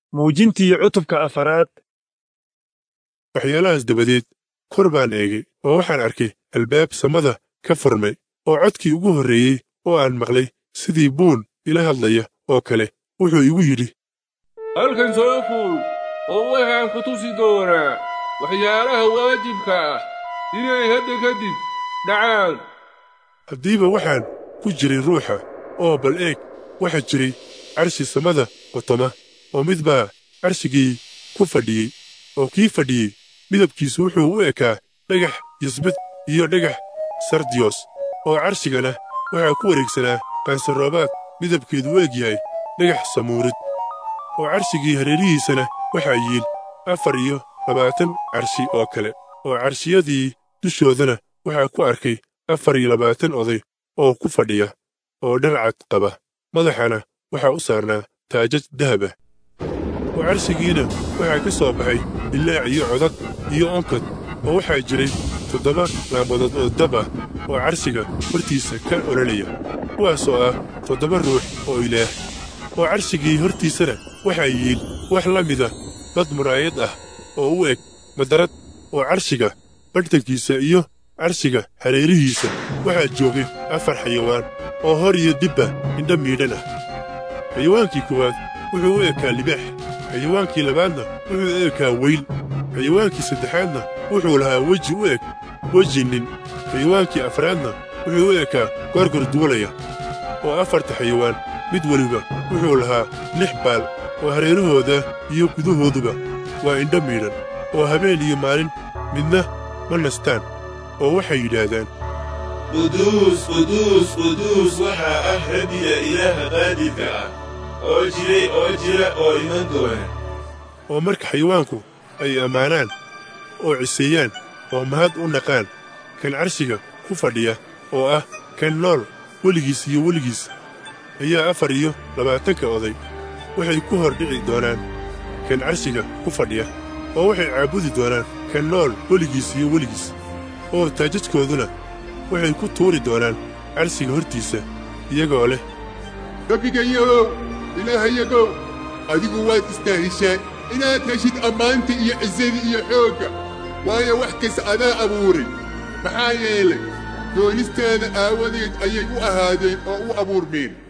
muujintii cutubka afaraad waxyaalahaas dabadeed kor baan eegay oo waxaan arkay albaab samada ka furmay oo codkii ugu horreeyey oo aan maqlay sidii buun ila hadlaya oo kale wuxuu igu yidhi halkan soo fuul oo waxaan ku tusi doonaa waxyaalaha waajibka ah inay hadda kadib dhacaan haddiiba waxaan ku jiray ruuxa oo bal eeg waxaa jiray carshi samada qotoma oo mid baa carshigii ku fadhiyey oo kii fadhiyey midabkiisu wuxuu u ekaa dhagax yasbid iyo dhagax sardiyos oo carshigana waxaa ku wareegsanaa qaansaroobaad midabkeedu u eg yahay dhagax samuurid oo carshigii hareerihiisana waxaa yiil afar iyo labaatan carshi oo kale oo carshiyadii dushoodana waxaa ku arkay afar iyo labaatan oday oo ku fadhiya oo dharcad qaba madaxana waxaa u saarnaa taajaj dahaba oo carshigiina waxaa ka soo baxay ilaac iyo codad iyo onkod oo waxaa jiray toddoba laambadood oo dab ah oo carshiga hortiisa ka ololaya kuwaasoo ah toddoba ruux oo ilaah oo carshigii hortiisana waxaa yiil wax la mida bad muraayad ah oo u eg madarad oo carshiga badhtankiisa iyo carshiga hareerihiisa waxaa joogay afar xayawaan oo hor iyo dibba indha miidhan ah xayawaankii koowaad wuxuu u ekaa libaax xayawaankii labaadna wuxuu u ekaa weyl xayawaankii saddexaadna wuxuu lahaa weji u eg weji nin xayawaankii afraadna wuxuu u ekaa gorgor duulaya oo afarta xayawaan mid weliba wuxuu lahaa lix baal oo hareerahooda iyo gudahooduba waa indho miidhan oo habeen iyo maalin midna ma nastaan oo waxay yidhaahdaan quduus quduus quduus waxaa ah rabbiga ilaaha qaadirka ah oo jiray oo jira oo iman doona oo marka xayawaanku ay ammaanaan oo ciseeyaan oo mahad u naqaan kan carshiga ku fadhiya oo ah kan nool weligiis iyo weligiis ayaa afar iyo labaatanka oday waxay ku hor dhici doonaan kan carshiga ku fadhiya oo waxay caabudi doonaan kan nool weligiis iyo weligiis oo taajajkooduna waxay ku tuuri doonaan carshiga hortiisa iyagoo leh rabbigayow ilaahayagow adigu waad istaahishaa inaad heshid ammaanta iyo cisada iyo xoogga waayo wax kasta adaa abuuray maxaa yeelay doonistaada aawadeed ayay u ahaadeen oo u abuurmeen